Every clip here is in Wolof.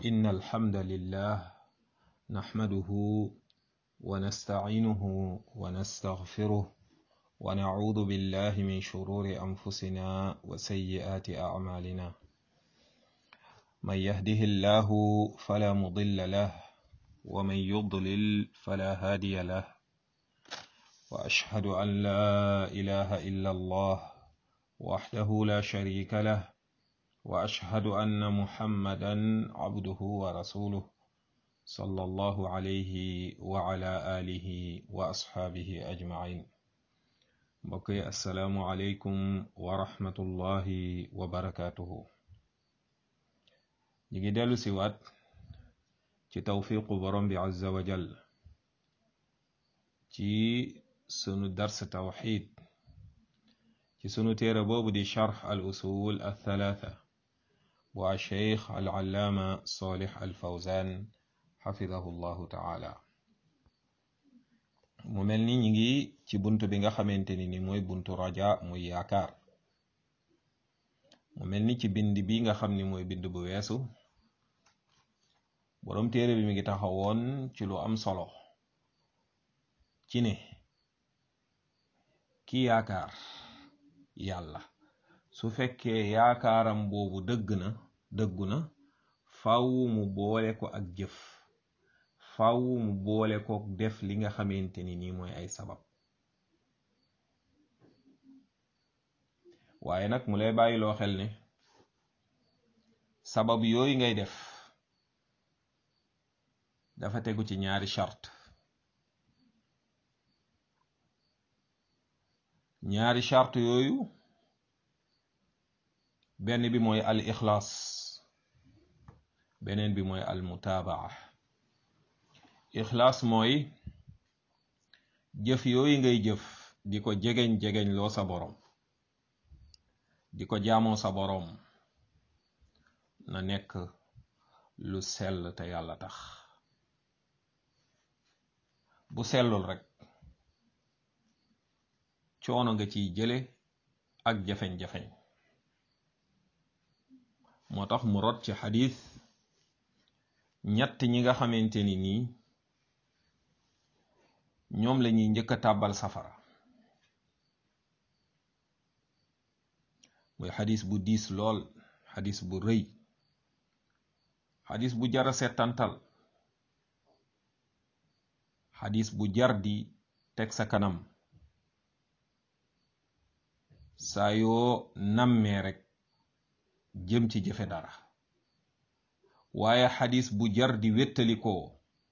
إن الحمد لله نحمده ونستعينه ونستغفره ونعوذ بالله من شرور أنفسنا وسيئات أعمالنا من يهده الله فلا مضل له ومن يضلل فلا هادي له وأشهد أن لا إله إلا الله وحده لا شريك له وأشهد أن محمدا عبده ورسوله صلى الله عليه وعلى آله وأصحابه أجمعين بقي السلام عليكم ورحمة الله وبركاته نيجي دالو سيوات ci tawfiqu borom bi azza wa jal ci sunu dars tawxid ci sunu téere boobu di charx al usul al thalatha bu a cheikh al allaama salih al fawzan xafidahu llahu taala mu mel ni ñi ngi ci bunt bi nga xamante ni ni mooy buntu raja muy yaakaar mu mel ni ci bind bi nga xam ni mooy bind bu weesu boroom téere bi mi ngi taxawoon ci lu am solo ci ne ki yaakaar yàlla su fekkee yaakaaram boobu dëgg na dëggu na faw mu boole ko ak jëf faw mu boole ko def li nga xamante ni nii mooy ay sabab waaye nag mu lay bàyyiloo xel ne sabab yooyu ngay def dafa tegu ci ñaari charte ñaari charte yooyu benn bi mooy al ixlaas beneen bi mooy al mutaabaa ixlaas mooy jëf yooyu ngay jëf di ko jegeñ-jegeñ loo sa boroom di ko jaamoo sa boroom na nekk lu sell te yàlla tax bu sellul rek coono nga ciy jële ak jafeñ-jafeñ moo tax mu rot ci xadis ñett ñi nga xamante ni nii ñoom la ñuy njëkk a tàbbal safara muy xadis bu diis lool xadis bu rëy xadis bu jara settantal xadis bu jar di teg sa kanam saa yoo nammee rek jëm ci jëfe dara waaye xadis bu jar di wéttalikoo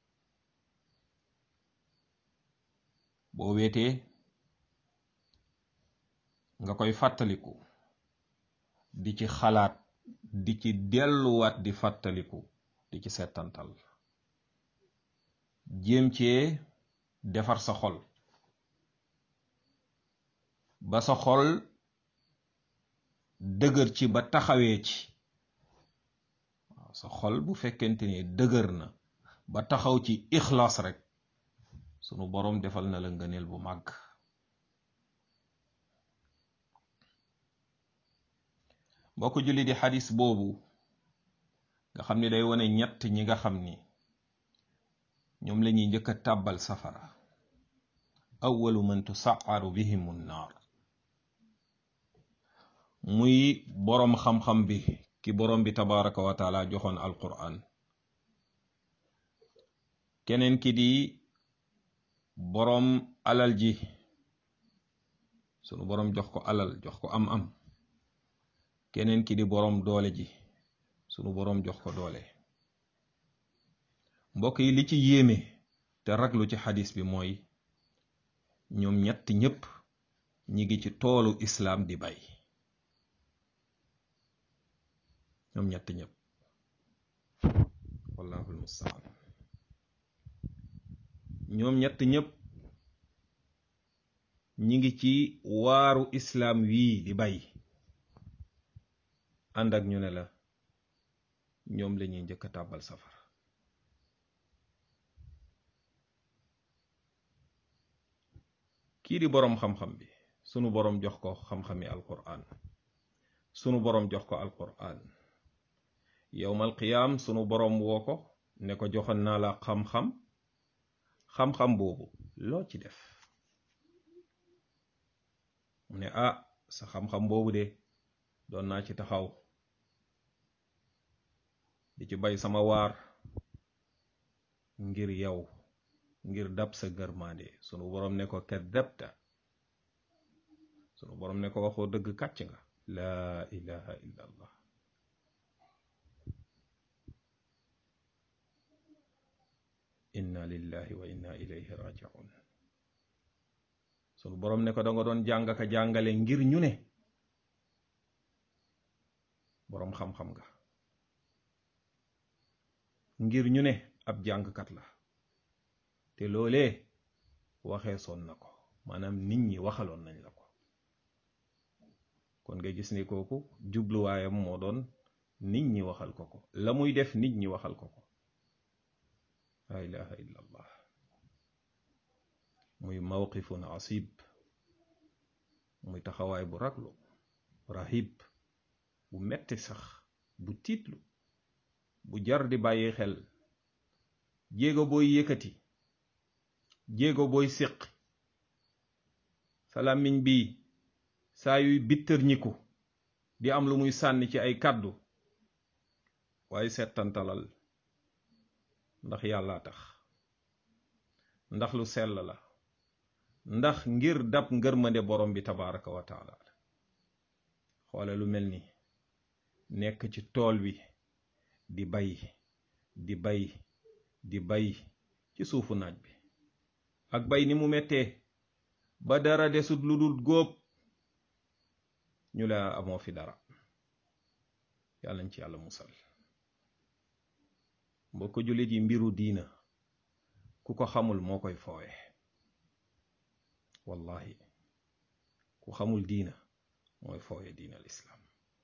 boo wéetee nga koy fàttaliku di ci xalaat di ci delluwaat di fàttaliku di ci settantal jéem cee defar sa xol ba sa xol dëgër ci ba taxawee ci waaw sa xol bu fekkente ni dëgër na ba taxaw ci ixlaas rek sunu boroom defal na la ngëneel bu màgg mbokk julli di xadis boobu nga xam ni day wone ñett ñi nga xam ni ñoom la ñuy njëkk a tàbbal safara awalu man tusaaru bihim nnaar muy boroom xam-xam bi ki boroom bi tabaraka wa taala joxoon alquran keneen ki di boroom alal ji sunu boroom jox ko alal jox ko am-am keneen ki di boroom doole ji sunu boroom jox ko doole mbokk yi li ci yéeme te raglu ci xadis bi mooy ñoom ñett ñépp ñi ngi ci toolu islaam di bay ñoom ñett ñépp wallahul mustaan ñoom ñett ñépp ñi ngi ci waaru islaam wii di bay ànd ak ñu ne la ñoom lañuy njëkk a tàbbal safara kii di boroom xam-xam bi sunu boroom jox ko xam-xami alquran sunu boroom jox ko alquran yowmal qiyaam sunu boroom woo ko ne ko joxoon naa la xam-xam xam-xam boobu loo ci def mu ne ah sa xam-xam boobu de doon naa ci taxaw di ci bay sama waar ngir yow ngir dab sa gërmaande sunu boroom ne ko kadabta sunu boroom ne ko waxoo dëgg kàcc nga laa ilaha illa allah inna lillahi wa inna ilayhi rajiun sunu boroom ne ko da nga doon jàng ka jàngale ngir ñu ne boroom xam-xam nga ngir ñu ne ab jàngkat la te loolee waxee soon na ko maanaam nit ñi waxaloon nañ la ko kon nga gis ni kooku jubluwaayam moo doon nit ñi waxal ko ko la muy def nit ñi waxal ko ko la ilaha illa allah muy mawqifun asib muy taxawaay bu raglu rahib bu metti sax bu tiitlu bu jar di bàyyi xel jéego booy yëkkati jéego booy séq sa làmmiñ bi saa yuy bittër ñiku di am lu muy sànni ci ay kàddu waaye settantalal ndax yàllaa tax ndax lu sell la ndax ngir dab ngërmande borom bi tabaraka wa taala xoole lu mel ni nekk ci tool wi di bay di bay di bay ci suufu naaj bi ak bay ni mu mettee ba dara desut lu dul góob ñu la amoo fi dara yàlla ñu ci yàlla musal mbokk jullit yi mbiru diina ku ko xamul moo koy foowe wallahi ku xamul diina mooy foowe diina lislaam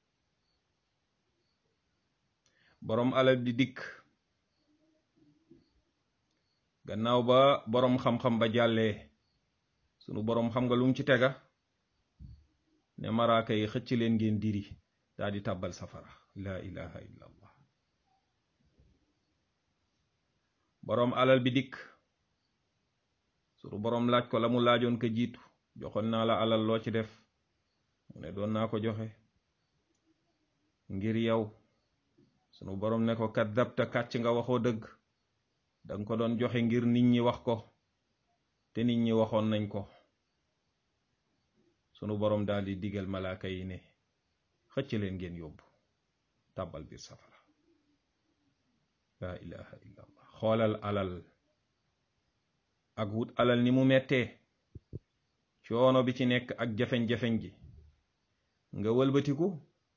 boroom alal di dikk gannaaw ba boroom xam-xam ba jàllee sunu boroom xam nga lu mu ci tega ne maraaka yi xëcc leen ngeen diri daa di tàbbal safara laa ilaha illa allah boroom alal bi dikk sunu boroom laaj ko la mu laajoon ko jiitu joxoon naa la alal loo ci def mu ne doon naa ko joxe ngir yow sunu boroom ne ko kadabta kàcc nga waxoo dëgg danga ko doon joxe ngir nit ñi wax ko te nit ñi waxoon nañ ko sunu boroom daal di digal malaaka yi ne xëcc leen ngeen yóbbu tàbbal biir safara laa ilaha illa allah xoolal alal ak wut alal ni mu mettee coono bi ci nekk ak jafeñ-jafeñ gi nga wëlbatiku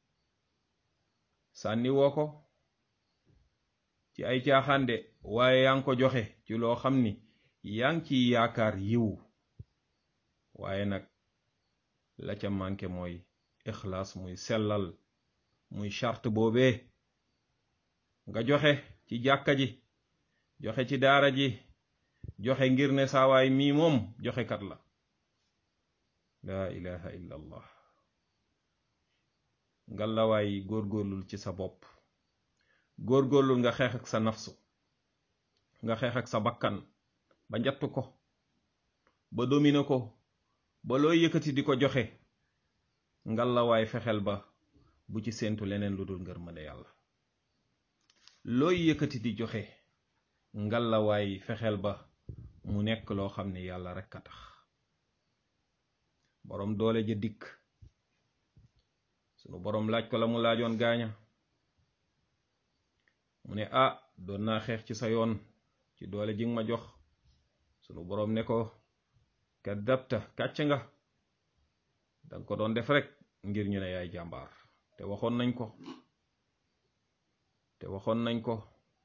sànni woo ko ci ay caaxaande waaye yaa ngi ko joxe ci loo xam ni yaa ngi ciy yaakaar yiw waaye nag la ca manqué mooy ixlaas muy sellal muy charte boobee nga joxe ci jàkka ji joxe ci daara ji joxe ngir ne saawaay mii moom joxekat la laa ilaha illa allah ngallawaay góorgóorlul ci sa bopp góorgóorlul nga xeex ak sa nafsu nga xeex ak sa bakkan ba njatt ko ba domine ko ba looy yëkkati di ko joxe ngallawaay fexeel ba bu ci séentu leneen lu dul ngërmande yàlla looy yëkkati di joxe ngallawaay fexeel ba mu nekk loo xam ne yàlla rekk a tax boroom doole ja dikk sunu boroom laaj ko la mu laajoon gaaña mu ne ah doon naa xeex ci sa yoon ci doole ji nga ma jox sunu boroom ne ko kadabta kàcc nga danga ko doon def rek ngir ñu ne yaay jàmbaar te waxoon nañ ko te waxoon nañ ko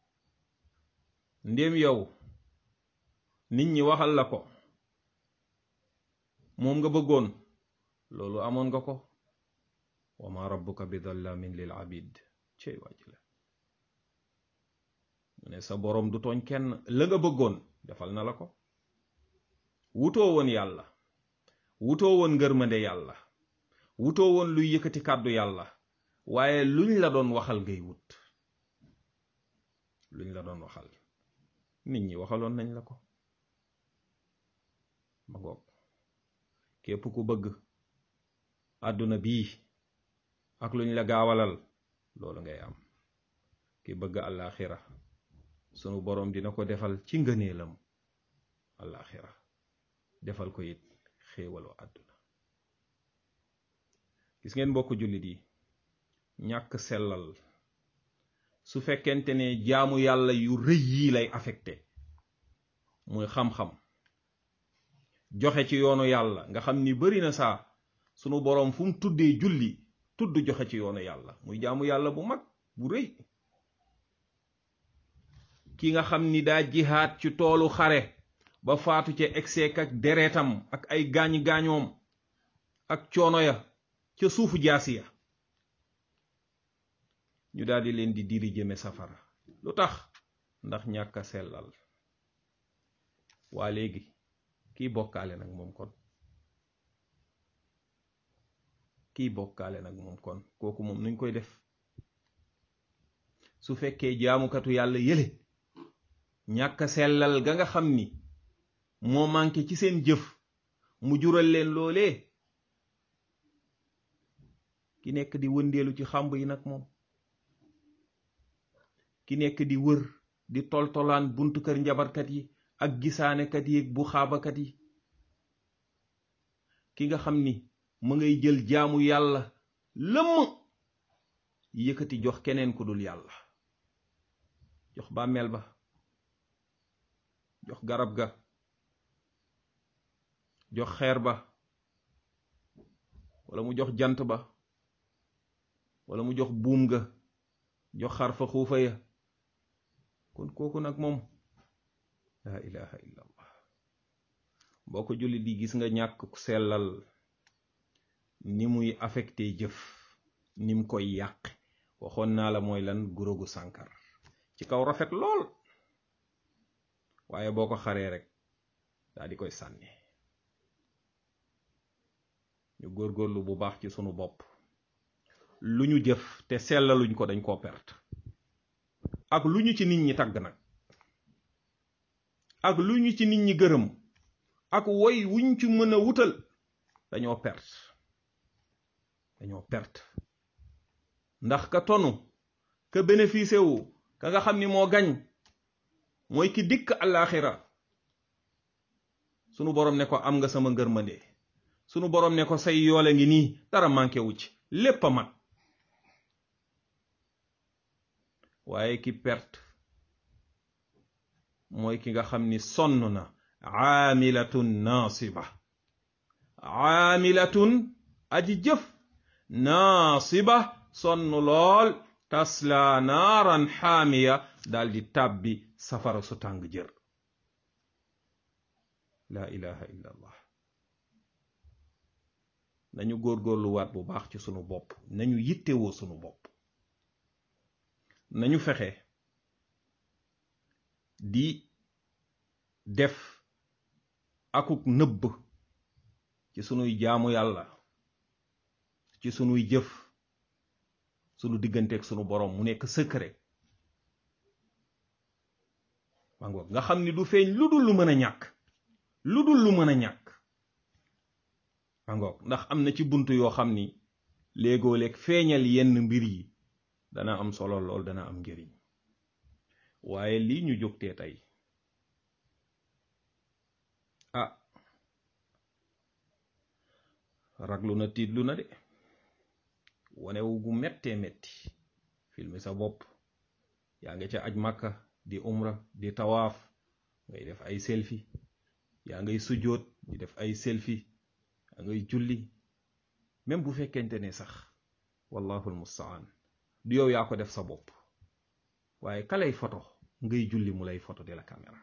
ndéem yow nit ñi waxal la ko moom nga bëggoon loolu amoon nga ko wa ma rabbuka bi dallamin lil abid cey wàcc la mu ne sa boroom du tooñ kenn la nga bëggoon defal na la ko wutoo woon yàlla wutoo woon ngërmande yàlla wutoo woon luy yëkkati kàddu yàlla waaye luñ la doon waxal ngay wut luñ la doon waxal nit ñi waxaloon nañ la ko ma ngoog képp ku bëgg àdduna bii ak luñ la gaawalal loolu ngay am ki bëgg àllaaxira sunu boroom dina ko defal ci ngëneelam àllaaxira defal ko it xéewalu àdduna gis ngeen mbokk jullit yi ñàkk sellal su fekkente ne jaamu yàlla yu rëy yii lay affecté muy xam-xam joxe ci yoonu yàlla nga xam ni bari na saa sunu boroom fu mu tuddee julli tudd joxe ci yoonu yàlla muy jaamu yàlla bu mag bu rëy ki nga xam ni daa jihaat ci toolu xare ba faatu ca egseek ak deretam ak ay gaañ-gaañoom ak coono ya ca suufu jaasi ya ñu daldi leen di diri jëme safara lu tax ndax ñàkk a sellal waa léegi kiy bokkaale nag moom kon kiy bokkaale nag moom kon kooku moom nuñ koy def su fekkee jaamukatu yàlla yële ñàkk a sellal ga nga xam ni moo manqué ci seen jëf mu jural leen loolee ki nekk di wëndeelu ci xàmb yi nag moom ki nekk di wër di toltolaan buntu kër njabarkat yi ak gisaanekat yi bu xaabakat yi ki nga xam ni mu ngay jël jaamu yàlla lëmm yëkkati jox keneen ku dul yàlla jox bàmmeel ba jox garab ga jox xeer ba wala mu jox jant ba wala mu jox buum ga jox xar fa xuufa ya kon kooku nag moom laa ilaha illa allah boo ko julli di gis nga ñàkk sellal ni muy affecté jëf ni mu koy yàq waxoon naa la mooy lan gurogu sànkar ci kaw rafet lool waaye boo ko xaree rek daa di koy sànni ñu góorgóorlu bu baax ci sunu bopp lu ñu jëf te sellaluñ ko dañ koo perte ak lu ñu ci nit ñi tagg nag ak lu ñu ci nit ñi gërëm ak woy wuñ ci mën a wutal dañoo perte dañoo perte ndax ka tonu ka bénéficié wu ka nga xam ni moo gañ mooy ki dikk àllaaxira sunu boroom ne ko am nga sama ngërmande sunu boroom ne ko say yoole ngi nii dara manqué wu ci lépp a mat waaye ki perte mooy ki nga xam ni sonn na aamilatun naasiba aamilatun aji jëf naasiba sonn lool tasla naaran xaamiya daldi tàbbi safara su tàng jër laa ilaha illa allah nañu góorgóorluwaat bu baax ci sunu bopp nañu yittewoo sunu bopp nañu fexe di def akuk nëbb ci sunuy jaamu yàlla ci sunuy jëf sunu digganteeg sunu boroom mu nekk secret ma ngoog nga xam ni du feeñ lu dul lu mën a ñàkk lu dul lu mën a ñàkk ma ngoog ndax am na ci bunt yoo xam ni léegoo leeg feeñal yenn mbir yi dana am solo lool dana am njëriñ waaye lii ñu jógtee tey ah raglu na tiitlu na de wanewu gu mettee metti filmi sa bopp yaa ngi ca aj màkka di umra di tawaaf ngay def ay selfie yaa ngay sujjóot di def ay selfie yaa ngay julli même bu fekkente ne sax wallahu almustaan du yow yaa ko def sa bopp waaye ka lay foto ngay julli mu lay foto de la caméra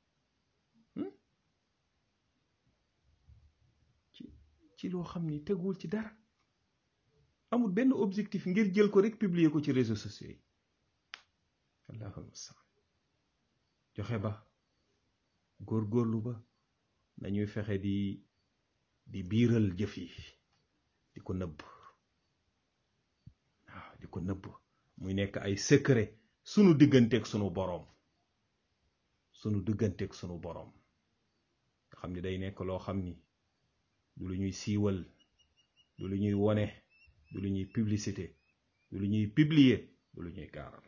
ci ci loo xam ni teguwul ci dara amul benn objectif ngir jël ko rek publier ko ci réseaux sociaux yi allahu almustaan joxe ba góorgóorlu ba nañuy fexe di di biiral jëf yi di ko nëbb waaw di ko nëbb muy nekk ay secret sunu digganteeg sunu boroom sunu digganteeg sunu boroom nga xam ni day nekk loo xam ni du lu ñuy siiwal du lu ñuy wone du lu ñuy publicité du lu ñuy publier du lu ñuy gaaral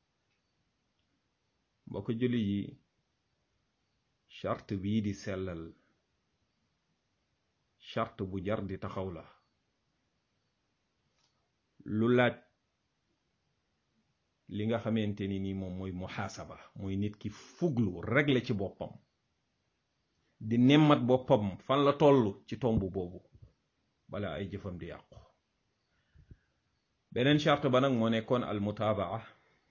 mbokk julli yi charte bii di sellal charte bu jar di taxaw la lu laaj li nga xamante ni ni moom mooy muhaasaba mooy nit ki fuglu régler ci boppam di nemmat boppam fan la toll ci tomb boobu bala ay jëfam di yàqu beneen charte ba nag moo nekkoon al mutaabaa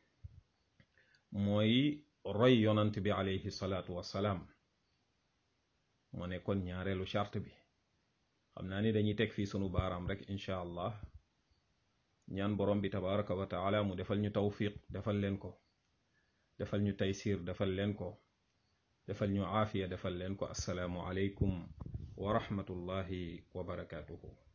mooy roy yonant bi alayhi salaatu wassalaam moo nekkoon ñaareelu charte bi xam naa ni dañuy teg fii sunu baaraam rek incha allah ñaan borom bi tabaraka wa taala mu defal ñu tawfiq defal leen ko defal ñu taysir defal leen ko defal ñu aafiya defal leen ko assalaamu aleykum wa rahmatullahi wa barakaatuhu